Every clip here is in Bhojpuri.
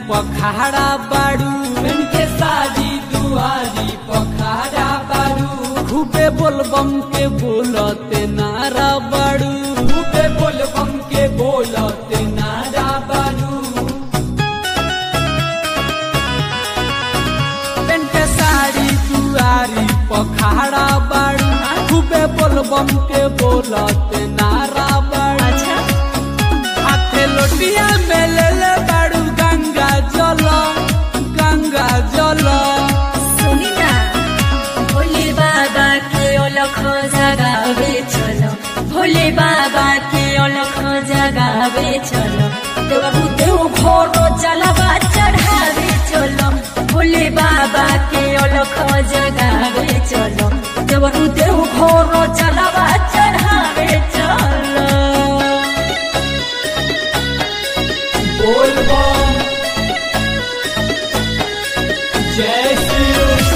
पखाड़ा बाड़ू बन के साड़ी दुआरी पखाड़ा बारू खूबे बोलबम के बोलते नारा बाड़ू खूबे बोल बम के बोलते नारा बारू पेन के साड़ी दुआरी पखाड़ा बाड़ू खूबे बोलबम के बोलते नारा बाड़ू अच्छा हाथे लोटिया में ले ले बाड़ू गंगा जल गंगा जल सुनी ना भोले बाबा के अलख जगावे चलो भोले बाबा के अलख जगावे चलो देवरु देव घोरो जलवा चढ़ावे चलो भोले बाबा के अलख जगावे चलो देवरु देव घोरो जलवा चढ़ावे चलो बोल बम जय श्री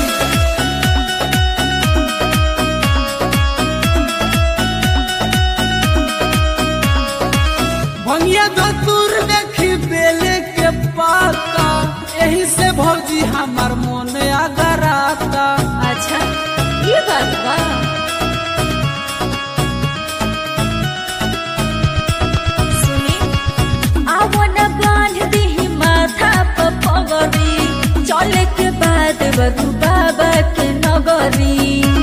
भंगिया धतुर देखी बेले के पाता यही से भौजी हमार मन अगराता अच्छा ये बात बा सुनी आवन बांध दी माथा पर पगड़ी चले के बाद बरू बाबा के नगरी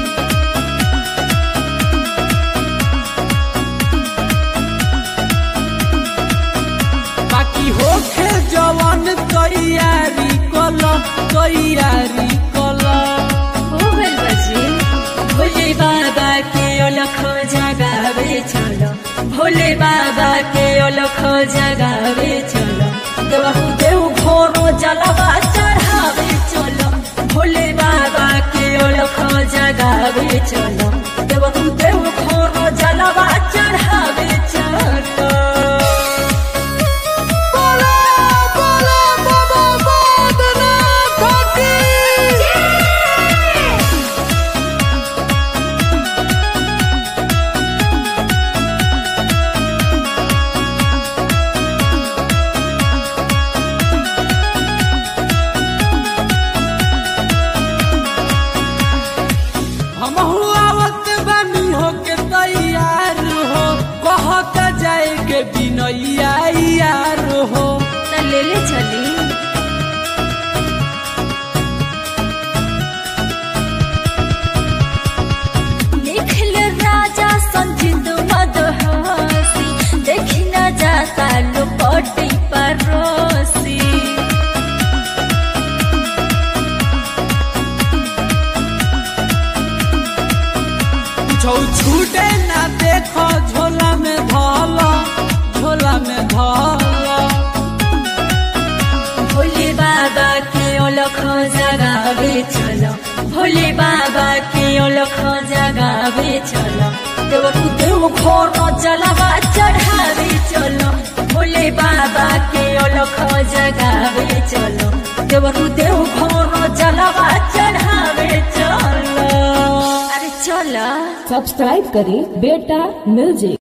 बाकी होखे जवन तैयारी कल तैयारी कल हो गइल बजी भोले बाबा के अलख जगावे चलो भोले बाबा के अलख जगावे चलो देवहु देव घोरो जलवा चढ़ावे चलो भोले बाबा के अलख जगावे चलो देवहु देव घोरो जलवा चढ़ावे चलो हम आवत बानी होके तैयार हो कहत जाए के बिनैया यार हो त ले ले चली निखिल राजा संजित मदहसी देखी न जाता लोपटी परोसी छौ छूटे ना देखो झोला में धल झोला में धल भोले बाबा के अलख जगावे चलो भोले बाबा के अलख जगावे चलो देवरु देव घोर जलवा चढ़ावे चलो भोले बाबा के अलख जगावे चलो देवरु देव घोर जलवा चढ़ावे चलो अरे चलो सब्सक्राइब करें बेटा म्यूजिक